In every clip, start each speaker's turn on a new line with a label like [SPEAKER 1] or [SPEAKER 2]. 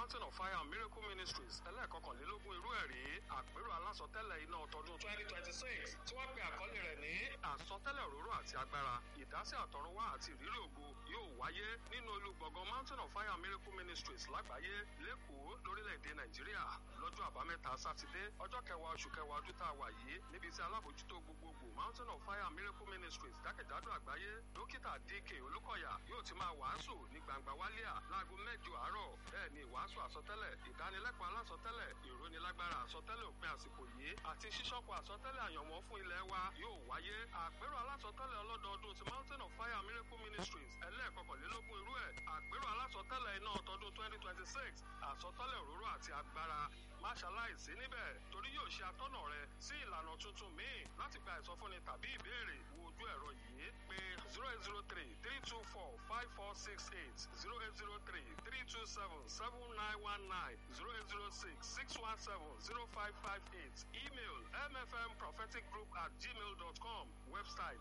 [SPEAKER 1] mountain of fire and miracle ministries ẹlẹ́ẹ̀kọkànlélógún irú ẹ̀ rí àpérò alásọtẹ́lẹ̀ iná tọdún twenty twenty six tí wọ́n pe àkọlé rẹ̀ ní àsọtẹ́lẹ̀ òróró àti agbára ìdásí àtọ̀runwá àti ìrírí ògo yóò wáyé nínú olùgbọ̀ngàn mountain of fire and miracle ministries lágbàáyé lẹ́kọ̀ọ́ lórílẹ̀‐èdè nàìjíríà lọ́jọ́ àbámẹ́ta sátidé ọjọ́ kẹwàá oṣù kẹwàá ọdún tá a wà yìí níbi tí alábòjútó gbogbogbò mountain of fire and miracle ministries jákèjádò àgbáyé dókítà dk olúkọ̀yà yóò ti máa wàásù ní gbangba wálíà láago mẹ́jọ àárọ̀ bẹ́ẹ̀ ni ìwàásù àsọtẹ́lẹ̀ ìdánilẹ́kọ̀ọ́ alásọtẹ́lẹ̀ ìrónilágbára àsọtẹ́lẹ̀ òpin àsìkò yìí àti ṣíṣọ́pọ̀ àsọtẹ́lẹ̀ àyànmọ́ fún ilẹ̀ wa yóò wáyé àpérò alásọtẹ́lẹ̀ ọlọ́dọọdún ti mountain of fire and miracle ministries ẹlẹ́ẹ̀kọkànlélógún irú ẹ̀ àpérò alásọtẹ́lẹ̀ iná tọdún twenty twenty six àsọtẹ́lẹ̀ òróró àti agbára má ṣaláìsí níbẹ̀ torí yóò ṣe atọ́nà rẹ sí ìlànà tuntun míì láti gba ìsọfúnni tàbí ìbéèrè wo ojú ẹ̀rọ yìí pé zero eight zero three three two four five four six eight zero eight zero three three two seven seven nine one nine zero eight zero six six one seven zero five five eight email mfmpropheticgroup at gmail dot com website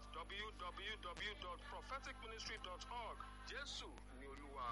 [SPEAKER 1] www.propheticministry.org jésù ni olúwa.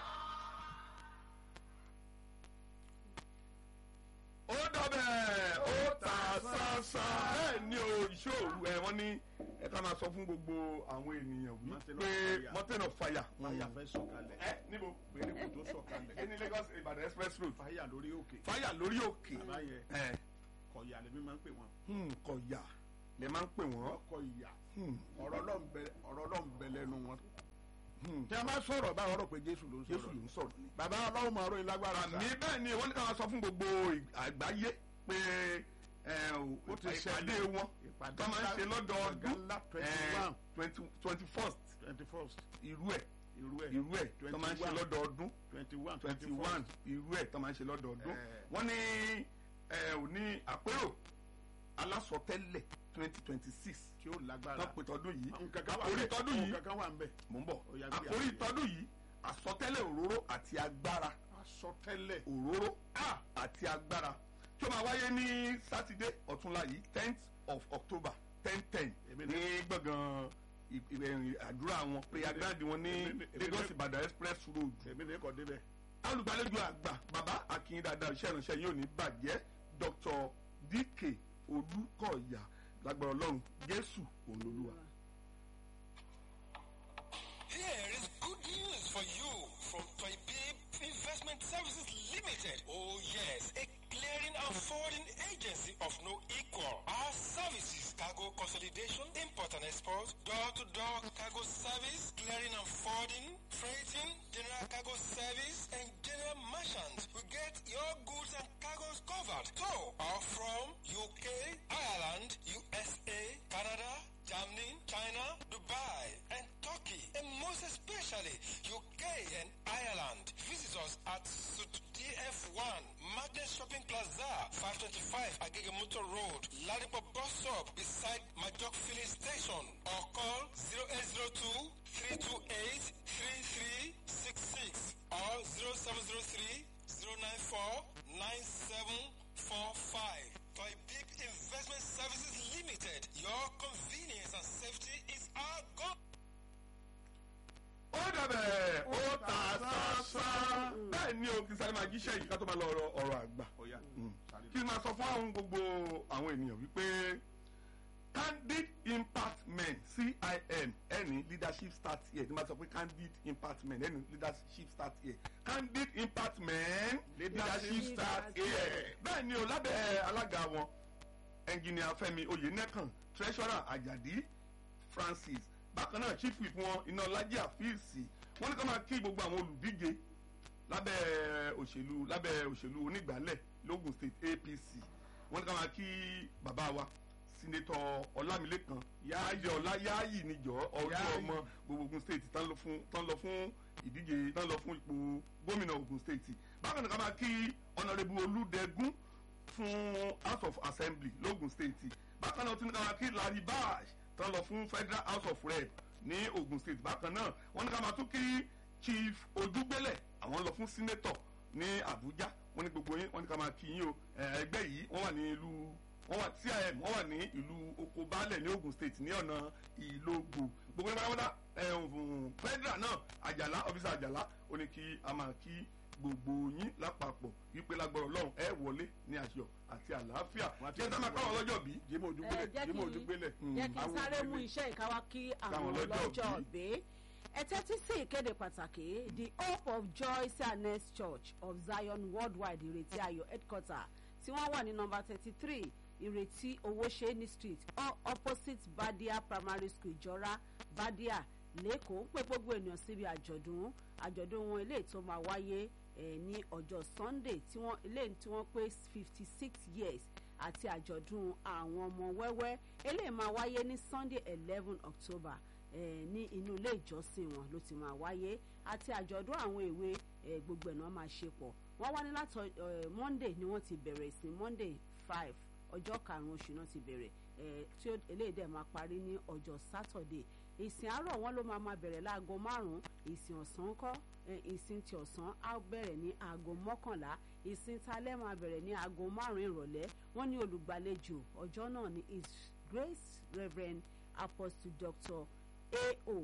[SPEAKER 2] ó dọ̀bẹ̀ ó ta sánsán bẹ́ẹ̀ ni o ìṣòro ẹ̀ wọ́n ní ẹ ká máa sọ fún gbogbo àwọn ènìyàn
[SPEAKER 3] Mountain of
[SPEAKER 2] wípé
[SPEAKER 3] fire.
[SPEAKER 2] mountain of fire.
[SPEAKER 3] fàyà fẹ́ sọ̀kalẹ̀
[SPEAKER 2] ẹ níbo
[SPEAKER 3] péré kò tó sọ̀kalẹ̀
[SPEAKER 2] ní lagos ibadan express road
[SPEAKER 3] fàyà lórí òkè
[SPEAKER 2] fire lórí òkè
[SPEAKER 3] báyẹn
[SPEAKER 2] ẹ
[SPEAKER 3] kọ̀yà lèmi máa ń pè wọ́n
[SPEAKER 2] hmm, kọ̀yà lè máa ń pè wọ́n.
[SPEAKER 3] ọkọ̀ ìyà
[SPEAKER 2] Hmm,
[SPEAKER 3] ọ̀rọ̀ náà ń bẹ ọ̀rọ̀ náà ń bẹ lẹ́nu wọn.
[SPEAKER 2] hmm.
[SPEAKER 3] tí a máa sọ̀rọ̀ báyọ̀ ọ̀rọ̀ pé jésù ló ń
[SPEAKER 2] jésù
[SPEAKER 3] sọ̀rọ̀
[SPEAKER 2] ló ń sọ̀rọ̀ ni.
[SPEAKER 3] bàbá ọlọ́run máa ròyìn lágbára sá.
[SPEAKER 2] àmì bẹ́ẹ̀ ni wọ́n ní ká máa sọ fún gbogbo àgbáyé pé ẹ, ó ti ìpàdé wọn
[SPEAKER 3] ìpàdé
[SPEAKER 2] tó máa ń ṣe lọ́dọọdún
[SPEAKER 3] ńlá twenty one
[SPEAKER 2] twenty first
[SPEAKER 3] twenty first
[SPEAKER 2] irú ẹ̀
[SPEAKER 3] irú ẹ̀
[SPEAKER 2] irú ẹ̀ tó máa ń ṣe
[SPEAKER 3] 21.
[SPEAKER 2] lọ́dọọdún
[SPEAKER 3] twenty one
[SPEAKER 2] twenty one irú ẹ̀ tó máa ń ṣe lọ́dọọdún
[SPEAKER 3] Eh.
[SPEAKER 2] wọ́n ní ẹ ò ní àpérò alásọtẹ́lẹ̀ twenty twenty six
[SPEAKER 3] tí ó lágbára.
[SPEAKER 2] wọ́n pè tọdún yìí
[SPEAKER 3] nǹkan kan wà
[SPEAKER 2] àkórí
[SPEAKER 3] ńbẹ̀,
[SPEAKER 2] tọdún yìí
[SPEAKER 3] nǹkan kan wà ń bẹ̀.
[SPEAKER 2] mò ń bọ̀
[SPEAKER 3] Ó yá, gbé
[SPEAKER 2] àkórí
[SPEAKER 3] àgbẹ̀.
[SPEAKER 2] tọdún yìí àsọtẹ́lẹ̀ òróró àti agbára
[SPEAKER 3] àsọtẹ́lẹ̀
[SPEAKER 2] òróró a àti agbára tí ó máa wáyé ní sátidé ọ̀túnla yìí tenth of october ten ten
[SPEAKER 3] Èmi
[SPEAKER 2] ní
[SPEAKER 3] ní-
[SPEAKER 2] gbọ̀ngàn ì- ìrìn àdúrà wọn prayer ground wọn ní
[SPEAKER 3] èmi ní- èmi ní-
[SPEAKER 2] lagos ibadan express road
[SPEAKER 3] èmi ní kò débẹ̀.
[SPEAKER 2] olùgbàlejò àgbà bàbá akin dada iṣẹ́ ìránṣẹ́ yóò ní bàjẹ́ dr dk olùkọ̀yà lágbára ọlọ́run jésù olólùwà.
[SPEAKER 4] Here is good news for you from Toybib Investment Services Limited. Oh yes, a clearing and forwarding agency of no equal. Our services, cargo consolidation, import and export, door-to-door cargo service, clearing and forwarding, freighting, general cargo service, and general merchant. We get your goods and cargoes covered. So, are from UK, Ireland, USA, Canada, Germany, China, Dubai, and Turkey, and most especially UK and Ireland. Visit us at Suit DF1, Magnet Shopping Plaza, 525 Agege Motor Road, Ladipo Bus Stop, beside Majok Filling Station, or call 0802 328 3366 or 0703 094 9745. Toy Big Investment Services Limited. Your convenience and safety is our goal.
[SPEAKER 2] ó dàbẹ̀ ó ta sánsán bẹ́ẹ̀ ni o kì í sáré máa jíṣẹ́ yìí ká tó máa lọ ọ̀rọ̀- ọ̀rọ̀ àgbà
[SPEAKER 3] ó yá
[SPEAKER 2] Mm.
[SPEAKER 3] sáré.
[SPEAKER 2] kí n máa sọ fún àwọn gbogbo àwọn ènìyàn wípé candid impact men cim ẹni leadership start here tí n bá sọ pé candid impact men ẹni leadership start here candid impact men leadership start here bẹ́ẹ̀ ni o lábẹ́ alága wọn engineer fẹ́mi oyènẹkàn treasurer ajadi francis bákan náà chief whip wọn iná lajì àfíìsì wọn ní ká máa kí gbogbo àwọn olùdíje lábẹ́ òṣèlú lábẹ́ òṣèlú onígbàálẹ̀ logun state apc wọn ní ká máa kí bàbá wa sinetọ ọlámilékan yáàyè ọlá yáàyì níjọ ọdún
[SPEAKER 3] Yáàyì.
[SPEAKER 2] ọmọ gbogbo ogun state tán lọ fún tán lọ fún ìdíje tán lọ fún ipò gómìnà ogun state bákan náà ká máa kí ọ̀nàrẹ́bù olùdẹ́gún fún house of assembly logun state bákan náà tún ní ká máa kí larry bash tán lọ fún federal house of rep ní ogun state bákan náà wọn ní ká máa tún kí chief ojúgbélẹ̀ àwọn lọ fún senator ní abuja wọn ní gbogbo yín wọn ní ká máa kí yín o ẹ, ẹgbẹ́ yìí wọ́n wà ní ìlú wọ́n wà cim wọ́n wà ní ìlú oko baálẹ̀ ní ogun state ní ọ̀nà ìlógbò gbogbo nípa wọn dá federal náà àjàlá ọ́fíìsì àjàlá ó ní kí a máa kí gbogbo yín lápapọ̀ wípé lágbára ọlọ́run ẹ wọlé ní àṣọ àti àlàáfíà
[SPEAKER 3] Wọ́n ti
[SPEAKER 2] jẹ́ sá máa káwọn lọ́jọ́ bí.
[SPEAKER 3] jimoh
[SPEAKER 5] ẹ
[SPEAKER 3] ojúgbélé
[SPEAKER 5] jẹ́
[SPEAKER 3] jimoh
[SPEAKER 5] kí
[SPEAKER 3] ojúgbélé.
[SPEAKER 5] jẹ́ kí n
[SPEAKER 3] Àwọn
[SPEAKER 5] sáré mú
[SPEAKER 3] ojúgbélé.
[SPEAKER 5] iṣẹ́ ìkáwá kí àwọn
[SPEAKER 2] Káwọn lọ́jọ́
[SPEAKER 5] ọlọ́jọ́
[SPEAKER 2] bí.
[SPEAKER 5] bí ẹ tẹ́tí sí ìkéde pàtàkì the hope of joy cns church of zion worldwide ìrètí ayọ̀ headquarter tí wọ́n wà ní nọmba thirty three ìrètí owóṣẹ́ni street o- opposite badia primary school ìjọra badia lẹ́kọ̀ọ́ ń pè gbogbo ènìyàn síbi àjọ̀dún àjọ̀dún wọn eléyìí tó máa wáyé eh, ní ọjọ́ sunday tí wọ́n eléyìí tí wọ́n pé fifty six years àti àjọ̀dún àwọn ọmọ wẹ́wẹ́ eléyìí máa wáyé ní sunday eleven october eh, ní inú ilé ìjọsìn wọn ló ti máa wáyé àti àjọ̀dún àwọn èwe eh, gbogbo ẹ̀ náà máa ṣe pọ̀ wọ́n wá ní láti eh, monday ni wọ́n ti bẹ̀rẹ̀ sí monday five ọjọ́ karùn-ún oṣù náà ti bẹ̀rẹ̀ eh, tí ó- eléyìí dẹ̀ máa parí ní ọjọ́ saturday ìsìn àárọ̀ wọn ló máa máa bẹ̀rẹ̀ láago márùn-ún ìsìn ọ̀sán kọ́ eh, ìsìn ti ọ̀sán á bẹ̀rẹ̀ ní aago mọ́kànlá ìsìn talẹ́ máa bẹ̀rẹ̀ ní aago márùn-ún ìrọ̀lẹ́ wọ́n ní olùgbàlejò ọjọ́ náà ní his grace reverend apostle dr ao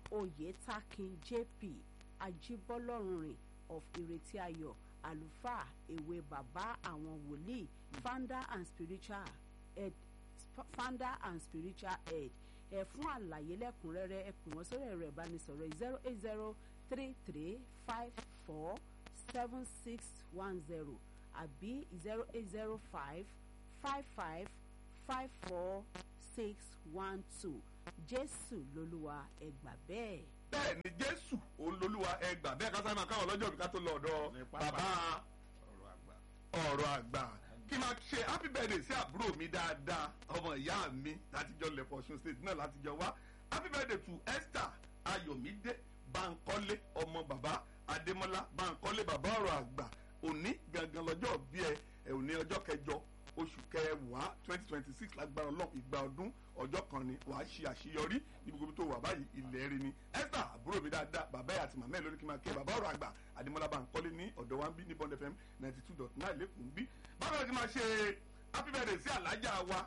[SPEAKER 5] oyetakin jp ajibọlọrunrin of ìrètí ayọ̀ àlùfáà èwe bàbá àwọn wòlíì founder and spiritual head sp- founder and spiritual head ẹ fún àlàyé lẹ́kùnrẹ́rẹ́ ẹ pè wọ́n sórí ẹ̀rọ ìbánisọ̀rọ̀ zero eight zero three three five four seven six one zero àbí zero eight zero five five five five four six one two jésù lolúwa ẹgbà bẹ́ẹ̀.
[SPEAKER 2] bẹ́ẹ̀ ni jésù olólùwà ẹgbà bẹ́ẹ̀ ká sáré máa káwọn lọ́jọ́ bí ká tó lọ ọ̀dọ̀
[SPEAKER 3] Ní pápá.
[SPEAKER 2] bàbá
[SPEAKER 3] ọ̀rọ̀ àgbà.
[SPEAKER 2] ọ̀rọ̀ àgbà kí n máa ṣe happy birthday sí àbúrò mi dáadáa ọmọ ìyá mi látijọ́ lẹ̀kọ́ ọ̀ṣun state náà látijọ́ wá happy birthday to esther ayọ̀mídé bankole ọmọ bàbá adémọ́lá bankole bàbá ọ̀rọ̀ àgbà òní gangan lọ́jọ́ bí ẹ ẹ òní ọjọ́ kẹjọ oṣù kẹwàá twenty twenty six lágbára ọlọ́run ìgbà ọdún ọjọ́ kan ni wàá ṣe àṣeyọrí ní gbogbo ibi tó wà báyìí ilẹ̀ rí ni esther àbúrò mi dáadáa bàbá ẹ̀ àti màmá ẹ̀ lórí kí n máa kí ẹ bàbá ọ̀rọ̀ àgbà adémọ́lá bankole ní ọ̀dọ̀ wa ń bí ní bond fm ninety two dot nine lẹ́kùn ń bí bákan náà ti máa ṣe happy birthday sí alájà wa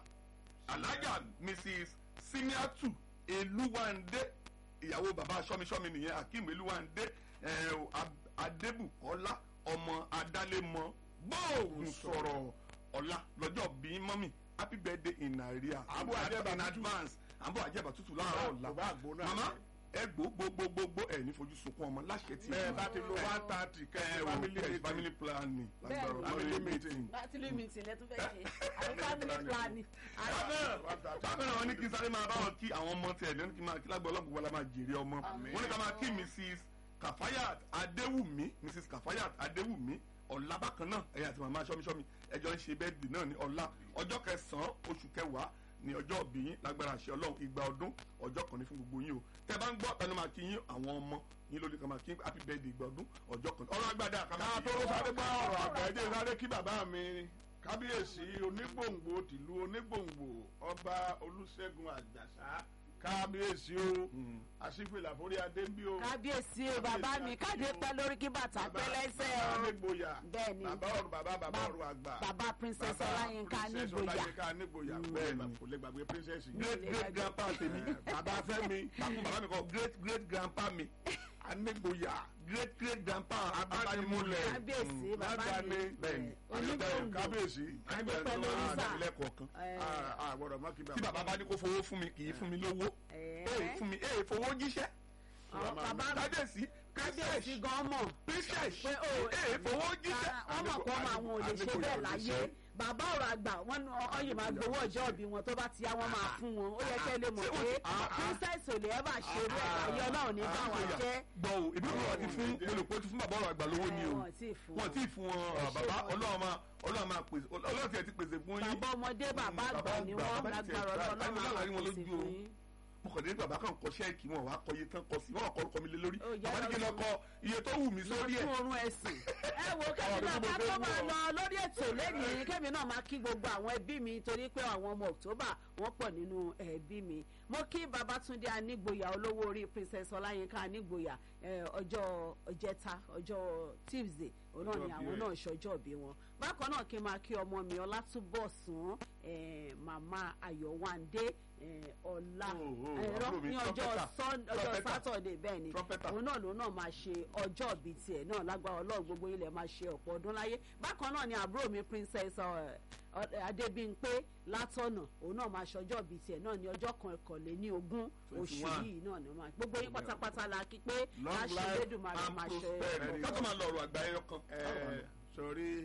[SPEAKER 2] alájà mrs simiatu eluwande ìyàwó bàbá sọmisọmi nìyẹn akeem eluwande eh, Ab- adébùkọ́lá ọmọ adálémọ gbóògùn sọ̀rọ̀ ọ̀la lọ́jọ́ bí mọ́mì happy birthday in nigeria
[SPEAKER 3] Àbọ̀ àjẹbà
[SPEAKER 2] in
[SPEAKER 3] tútù.
[SPEAKER 2] advance àbọ̀ àjẹbà tútù láàárọ̀ ọ̀la
[SPEAKER 3] Kò bá àgbo náà
[SPEAKER 2] mama
[SPEAKER 3] jẹ.
[SPEAKER 2] ẹ gbó gbogbogbò ẹ ní fojú sunkún ọmọ láṣẹ tí
[SPEAKER 3] bẹ́ẹ̀ bá ti lo one thirty
[SPEAKER 2] ẹ
[SPEAKER 3] kẹ́
[SPEAKER 2] o
[SPEAKER 3] family
[SPEAKER 2] family,
[SPEAKER 3] meeting.
[SPEAKER 2] family planning lágbára
[SPEAKER 5] Bẹ́ẹ̀ni.
[SPEAKER 2] family
[SPEAKER 3] Family
[SPEAKER 2] meeting.
[SPEAKER 5] bátìlì meeting lẹ́tún fẹ́ ṣe àbí family planning.
[SPEAKER 2] bákan náà wọ́n ní kí sáré máa bá wọn kí àwọn ọmọ tiẹ̀ lẹ́nu kí máa kí lágbó ọlọ́gbọ̀n wọn la máa jèrè ọmọ wọ́n ní ká máa kí mrs kafayat adéwùmí mrs kafayat adéwùmí ọ̀la bákan náà ẹ̀yà àti màmá sọ́mísọ́mí ẹjọ́ ń ṣe bẹ́ẹ̀dì náà ní ọ̀la ọjọ́ kẹsàn-án oṣù kẹwàá ní ọjọ́ òbí yín lágbára àṣẹ ọlọ́run ìgbà ọdún ọjọ́ kan ní fún gbogbo yín o tẹ bá ń gbọ́ tẹnu máa kí yín àwọn ọmọ yín lórí kan máa kí happy birthday ìgbà ọdún ọjọ́ kan ọ̀rọ̀ agbádá ká máa
[SPEAKER 3] ká
[SPEAKER 2] kí
[SPEAKER 3] tó
[SPEAKER 2] yín.
[SPEAKER 3] sáré gbọ́ ọ̀rọ̀ àgbà ẹ̀jẹ̀ sáré kí bàbá mi kábíyèsí onígbòǹgbò tìlú onígbòǹgbò ọba olùṣègùn àjàsá kábíyèsí o àṣìfìlà forí adé ń bí o.
[SPEAKER 5] kábíyèsí o bàbá mi káde pẹ́ lórí kí bàtà pẹ́ lẹ́sẹ̀
[SPEAKER 3] bàbá
[SPEAKER 5] o
[SPEAKER 3] nígboyà
[SPEAKER 5] Bẹ́ẹ̀ni.
[SPEAKER 3] bàbá ọ̀rọ̀ bàbá bàbá ọ̀rọ̀ àgbà
[SPEAKER 5] bàbá princess ọláyínká
[SPEAKER 3] princess
[SPEAKER 5] nígboyà
[SPEAKER 3] ọláyínká nígboyà bẹ́ẹ̀ kò lè gbàgbé princess yìí.
[SPEAKER 2] great great grandpa tèmi
[SPEAKER 3] bàbá fẹ́mi
[SPEAKER 2] bákun bàbá mi kọ great great grandpa mi
[SPEAKER 3] anígboyà
[SPEAKER 2] great great grandpa
[SPEAKER 3] Abánimúlẹ̀.
[SPEAKER 5] kábíyèsí
[SPEAKER 3] Mm,
[SPEAKER 5] bàbá
[SPEAKER 3] ládàá
[SPEAKER 5] mi
[SPEAKER 3] ni.
[SPEAKER 2] Bẹ́ẹ̀ni.
[SPEAKER 5] onígbòǹgbò
[SPEAKER 3] kábíyèsí
[SPEAKER 5] Adé pẹ́ lórí sà.
[SPEAKER 2] lẹ́kọ̀ọ̀kan
[SPEAKER 3] àgbọ̀dọ̀ má kí
[SPEAKER 2] tí bàbá bá ní kó fowó fún mi kì í fún mi lówó
[SPEAKER 5] Ẹ̀ẹ́.
[SPEAKER 2] ee fún mi ee fowó jíṣẹ́
[SPEAKER 5] Àwọn bàbá mi
[SPEAKER 2] kábíyèsí
[SPEAKER 5] kábíyèsí gan mọ̀
[SPEAKER 2] princess
[SPEAKER 5] pé o
[SPEAKER 2] ee fowó jíṣẹ́
[SPEAKER 5] wọ́n mọ̀ pé ọmọ àwọn ò lè ṣe bẹ́ẹ̀ láyé bàbá ọ̀rọ̀ àgbà wọn ní ọyìn máa gbowó ọjọ́ òbí wọn tó bá ti yá wọn máa fún wọn ó yẹ kẹ́ lè mọ̀ pé princess ò lè ever ṣe bẹ́ẹ̀ láyé ọlọ́run ní bá wọn jẹ́
[SPEAKER 2] gbọ́ o ìbí wọn ti fún olùkọ́ ti fún bàbá ọ̀rọ̀ àgbà lówó ni o
[SPEAKER 5] wọn tí ì fún
[SPEAKER 2] wọn tí ì fún wọn
[SPEAKER 5] Ẹ ṣé
[SPEAKER 2] bàbá
[SPEAKER 5] wọn.
[SPEAKER 2] ọlọ́run máa ọlọ́run máa pèsè ọlọ́run tiẹ̀ ti pèsè fún yín
[SPEAKER 5] bàbá ọmọdé bàbá àgbà ni wọ́n lágbára ọlọ́run máa
[SPEAKER 2] láàrin wọn
[SPEAKER 5] pèsè
[SPEAKER 2] lójú o
[SPEAKER 5] fún yín.
[SPEAKER 2] mo kàn dé bàbá kan kọ ṣẹ́ẹ̀kì wọn wàá kọ iye tán kọ sí wọn kọ orúkọ mi lé lórí
[SPEAKER 5] Ó, yá
[SPEAKER 2] bàbá ní kí n lọ
[SPEAKER 5] lọ
[SPEAKER 2] kọ iye tó wù mí sórí ẹ̀
[SPEAKER 5] lójú oorun ẹ̀sìn. ẹ wo kẹ́mi náà bá tó máa lọ lórí ètò lẹ́yìn kẹ́mi náà máa kí gbogbo àwọn ẹbí mi torí pé àwọn ọmọ october wọ́n pọ̀ nínú ẹbí mi mo kí babatunde anígboyà olówó orí princess ọláyínká anígboyà eh, ọjọ́ ọjẹta ọjọ́ tuesday òun náà ni
[SPEAKER 3] Ọjọ́
[SPEAKER 5] àwọn
[SPEAKER 3] bí ẹ.
[SPEAKER 5] náà ṣọjọ́ bí wọn bákan náà kí n máa kí ọmọ mi ọlátúbọ̀sún eh, màmá ayọ̀wándé eh, ọlá
[SPEAKER 2] Oh, oh,
[SPEAKER 5] ẹ̀rọ
[SPEAKER 2] àbúrò mi,
[SPEAKER 5] ní ọjọ́
[SPEAKER 2] trumpeter.
[SPEAKER 5] Sun- ọjọ́
[SPEAKER 2] Trumpeter.
[SPEAKER 5] sátọ̀dẹ̀ bẹ́ẹ̀ ni
[SPEAKER 2] Trumpeter.
[SPEAKER 5] òun náà lòun náà máa ṣe ọjọ́ bíi tiẹ̀ náà lágbára ọlọ́run gbogbo ilẹ̀ máa ṣe ọ̀pọ̀ ọdún láyé bákan náà ni àbúrò mi princess eh, eh, adébímpé látọ̀nà òun náà máa ṣọjọ́ bíi tiẹ̀ náà ní ọjọ́ kan ẹ̀kọ́lé ní ogún oṣù
[SPEAKER 2] 21.
[SPEAKER 5] yìí náà ni wọ́n máa gbogbo yín pátápátá la kí pé
[SPEAKER 2] long
[SPEAKER 5] láṣẹ
[SPEAKER 2] life
[SPEAKER 5] lẹ́dùnmarè
[SPEAKER 2] and
[SPEAKER 5] máa ṣe
[SPEAKER 2] prosperity ká tó máa lọ ọ̀rọ̀ àgbà ẹyọ kan.
[SPEAKER 3] ẹ sọrí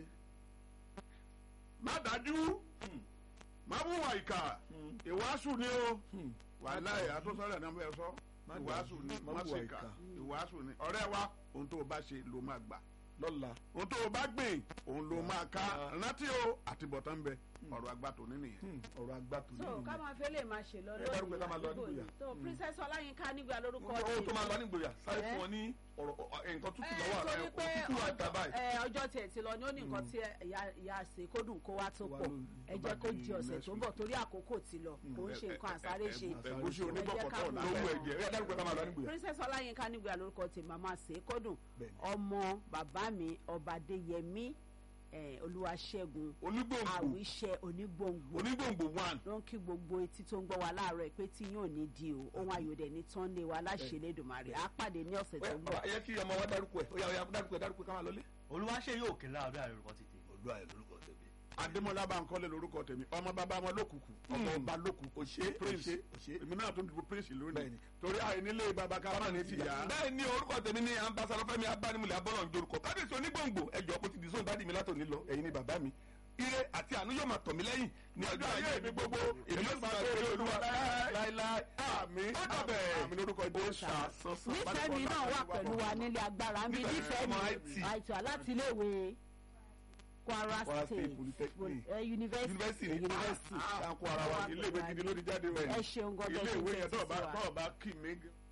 [SPEAKER 3] má dájú má wúwa ìkà ìwàásù ni o wàláyé àtúnṣọlẹ náà bẹ sọ
[SPEAKER 2] Má
[SPEAKER 3] ìwàásù
[SPEAKER 2] dájú,
[SPEAKER 3] ni
[SPEAKER 2] má
[SPEAKER 3] má
[SPEAKER 2] wúwa
[SPEAKER 3] ṣe
[SPEAKER 2] ìkà.
[SPEAKER 3] kà ìwàásù ni ọ̀rẹ́ wa ohun tó o bá ṣe ló máa gbà
[SPEAKER 2] lọ́la
[SPEAKER 3] ohun tó o bá gbìn òun ló máa ká rántí o àtibọ̀tán ń bẹ ọ̀rọ̀ àgbà tó ní nìyẹn.
[SPEAKER 2] Hmm, ọ̀rọ̀ àgbà tó
[SPEAKER 5] so ká máa fẹ́ lè máa ṣe lọ
[SPEAKER 2] Ẹ dárúkọ ká máa lọ
[SPEAKER 5] àdúgbò
[SPEAKER 2] nígbòyà.
[SPEAKER 5] yìí. so princess ọláyínká nígbà lórúkọ
[SPEAKER 2] ohun tó máa lọ
[SPEAKER 5] tèmi.
[SPEAKER 2] nígboyà sáré
[SPEAKER 5] Eh?
[SPEAKER 2] fún ọ ní ọ̀rọ̀ ọ- nǹkan tútù
[SPEAKER 5] ẹ
[SPEAKER 2] lọ́wọ́
[SPEAKER 5] torí
[SPEAKER 2] ẹ̀
[SPEAKER 5] pé
[SPEAKER 2] tútù àtàbà
[SPEAKER 5] ọjọ́ ẹ, ọjọ́ tiẹ̀ ti lọ ní ó ní nǹkan tí ìyá- ìyá àṣẹ kó dùn kó wá tó
[SPEAKER 2] Wá
[SPEAKER 5] pọ̀
[SPEAKER 2] ló-
[SPEAKER 5] ẹ
[SPEAKER 3] tó
[SPEAKER 5] jẹ́
[SPEAKER 3] bá
[SPEAKER 5] kó
[SPEAKER 3] di
[SPEAKER 5] di ọ̀sẹ̀
[SPEAKER 3] next
[SPEAKER 5] tó ń bọ̀ torí àkókò ti lọ kò ń ṣe nǹkan àsáré ṣe
[SPEAKER 3] ẹ̀gúsí
[SPEAKER 5] Ẹ
[SPEAKER 3] onígbọ̀kọ̀tọ̀
[SPEAKER 5] jẹ́ ká
[SPEAKER 3] lówó
[SPEAKER 5] mọ̀.
[SPEAKER 3] ẹ̀jẹ̀
[SPEAKER 2] ẹ dárúkọ ká máa lọ nígboyà.
[SPEAKER 5] princess ọláyínká nígbà lórúkọ tèmi màmá ṣe kó dùn
[SPEAKER 2] Bẹ́ẹ̀ni.
[SPEAKER 5] ọmọ bàbá mi ọba adéyẹmí eh, olúwaṣẹ́gun
[SPEAKER 2] onígbòǹgbò
[SPEAKER 5] àwíṣẹ onígbòǹgbò
[SPEAKER 2] onígbòǹgbò one
[SPEAKER 5] ló ń kí gbogbo etí tó ń gbọ́ wa láàárọ̀ ẹ̀ pé tí yóò ní di o ohun ayọ̀dẹ̀ ní tán lé wa láṣẹ lẹ́dùnmarè á pàdé ní ọ̀sẹ̀ tó ń bọ̀.
[SPEAKER 2] ẹ yẹ kí ọmọ wa dárúkọ ẹ ó yà ó yà dárúkọ ẹ dárúkọ ẹ ká máa lọlé.
[SPEAKER 6] olùwàṣẹ yóò kí láàbẹ àrùkọ tètè.
[SPEAKER 2] olú àyè lórúkọ tẹ̀mí.
[SPEAKER 3] adémọlá bankole lorúkọ tèmi ọmọ bàbá wọn lókùkù ọmọ ọba lókùkù
[SPEAKER 2] òṣè
[SPEAKER 3] prince
[SPEAKER 2] òṣè òṣè.
[SPEAKER 3] èmi náà tún dìbò prince lónìí
[SPEAKER 2] Bẹ́ẹ̀ni.
[SPEAKER 3] torí àìnílé baba kábà ní tìyà
[SPEAKER 2] bẹ́ẹ̀ ni orúkọ tèmi ní ambassadọ fẹ́mi abánimúlẹ̀ abọ́lọ̀ ń jorúkọ kábíyèsí onígbòǹgbò ẹjọ́ kò ti di sóun dádì mi látòní lọ ẹ̀yin ni bàbá mi ire àti àánú yóò máa tọ̀ mí lẹ́yìn ní ọjọ́ ayé mi gbogbo èmi yóò sì máa gbé olúwa láéláé
[SPEAKER 3] àmì
[SPEAKER 2] ó dọ̀bẹ̀
[SPEAKER 3] àmì lórúkọ jésù
[SPEAKER 5] nífẹ̀ẹ́ mi náà wà pẹ̀lú wa nílé agbára ń bí
[SPEAKER 2] Nífẹ̀ẹ́
[SPEAKER 5] nífẹ̀ẹ́ mi
[SPEAKER 2] ọmọ IT.
[SPEAKER 5] àìtó láti iléèwé kwara
[SPEAKER 2] Kwara
[SPEAKER 5] state
[SPEAKER 2] State Polytechnic.
[SPEAKER 5] eh, university
[SPEAKER 2] yunifásitì ní
[SPEAKER 5] university
[SPEAKER 2] à ń kó ara wa
[SPEAKER 3] ilé ìwé gidi ló ti jáde
[SPEAKER 5] ẹ ṣeun
[SPEAKER 3] ilé
[SPEAKER 5] gọgẹ
[SPEAKER 3] ìwé yẹn tó
[SPEAKER 5] ṣe
[SPEAKER 3] ọba
[SPEAKER 5] tẹsí
[SPEAKER 3] tó
[SPEAKER 5] wa
[SPEAKER 3] ọba kì mí